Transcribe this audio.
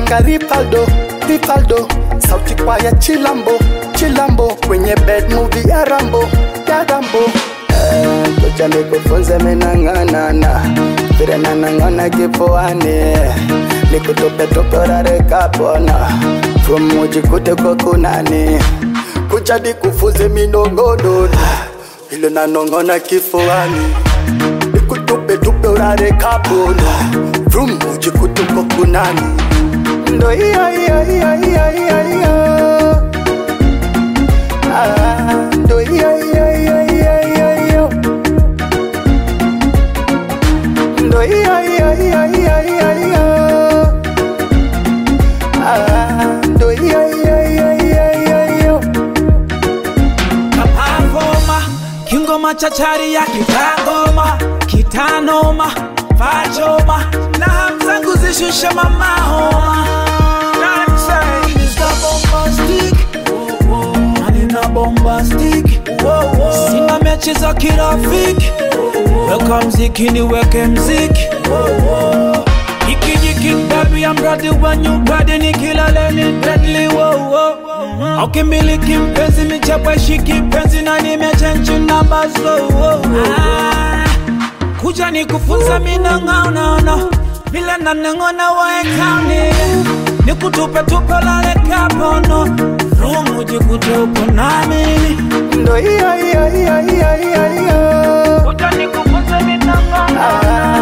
ka Ripaldo, Ripaldo, sauti kwa ya Chilambo, Chilambo, kwenye bed movie ya Rambo, ya Rambo. Eh, Kucha nikufunze minang'anana, vile nanang'ana kifuani, nikutupe tupe urare kapona, from ujikute kwa kunani, kucha nikufunze minongonono, vile nanong'ona kifuani, nikutupe tupe urare kapona, from ujikute kwa kunani, ndo hiyo hiyo hiyo hiyo hiyo hiyo. Ah, ndo hiyo hiyo hiyo hiyo hiyo hiyo. Ndo hiyo hiyo hiyo hiyo hiyo hiyo. Ah, ndo hiyo hiyo hiyo hiyo hiyo hiyo. kapavoma kingoma chachari ya kitangoma kitanoma pachoma na hamzangu zishushe mamahoma manina bombastic sina mechi za kirafiki weka mziki niweke mziki ikijiki baby I'm ready when you ready nikilaleni deadly wow wow Ukimiliki mpenzi michapa shiki penzi na nimechenji namba so wow, ah, kuja nikufunza minang'aunaona vile naneng'ona waekauni nikutupe tupe lale kapono rumu jikute upo namini Ndo hiyo hiyo hiyo hiyo hiyo hiyo. kuja nikufunza minang'aunaona Ah,